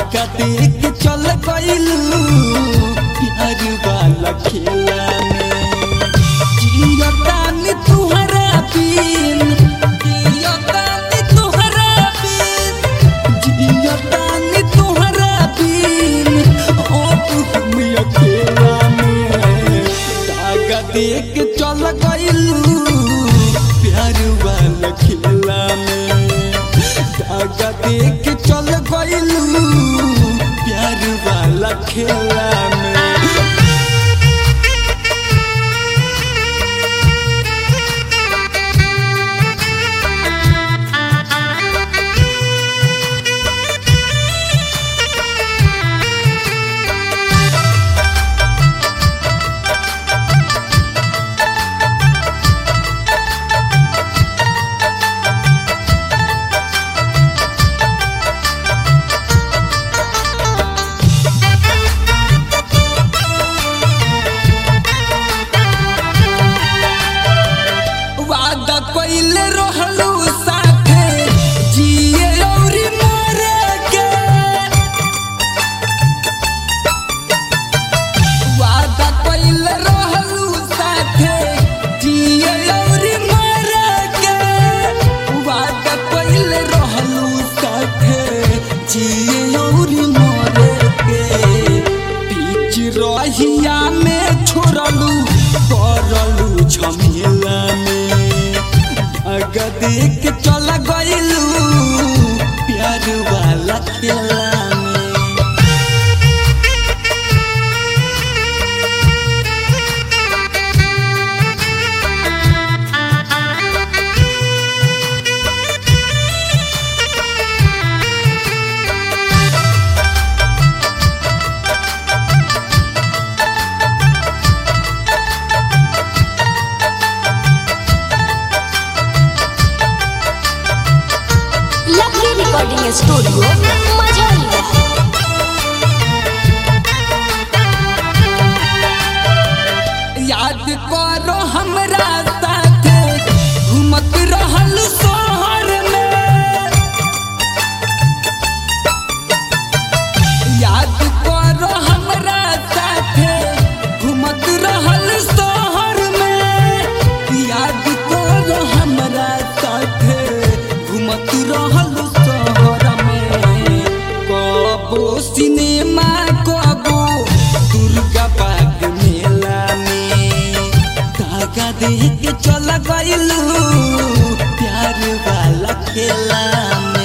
धागा देख चल गइलू प्यार वाला खेला में जियतानी तुहरा बिन जियतानी तुहरा बिन जियतानी तुहरा बिन ओ तू हम अकेला में धागा देख चल गइलू प्यार वाला खेला में धागा देख चल गइलू प्यार वाला खेला में वादा कइले रहलू साथे जिए औरी मरे के वादा कइले रहलू साथे जिए औरी मरे के वादा कइले रहलू साथे जिए औरी मरे के बीच रहिया में छोड़लू करलू झमेला में धागा देख चल गइलू प्यार वाला खेला में लकी रिकॉर्डिंग स्टूडियो मझौलिया याद करो हमरा साथे घूमत रहल शहर में याद करो हमरा साथे घूमत रहल शहर में याद करो हमरा साथे घूमत रहल शहर में कबो सिनेमा कबो दुर्गा बाग मेला में धागा देख चल गइलू प्यार वाला खेला में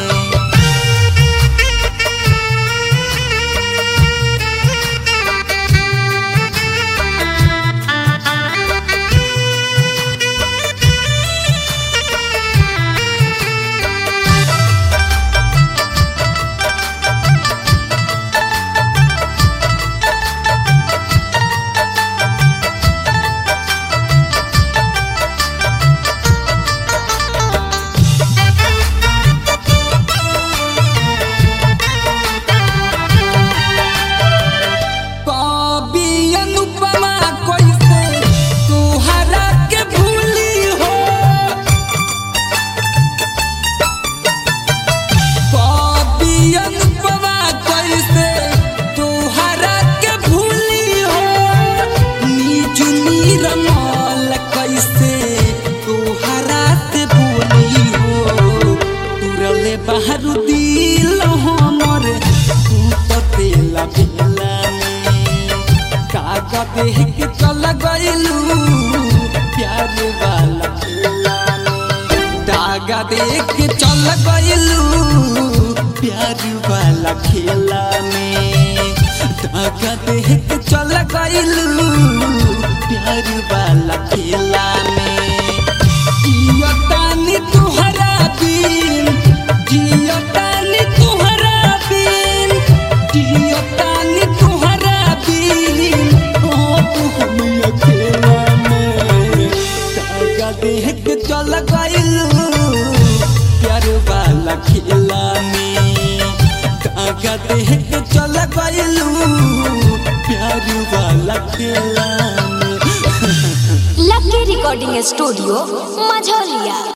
कवि अनुपमा कैसे तोहरा के भूली हो कवि अनुपमा कैसे तोहरा के भूली हो नीचू नीरमल कैसे तोहरा से भूली हो तुरले बाहर दिल हमर तू तो तेला भेला में काका देख के चल गइलू प्यार वाला खेला में धागा देख के चल गइलू प्यार वाला खेला में धागा देख के चल गइलू प्यार वाला खेला में जियतानी तुहरा बिन जियतानी तुहरा बिन जियतानी तुहरा बिन ओ तू हम अकेला में धागा देख के चल गइलू प्यार वाला खेला में धागा देख के चल गइलू प्यार वाला खेला में लकी रिकॉर्डिंग स्टूडियो मझौलिया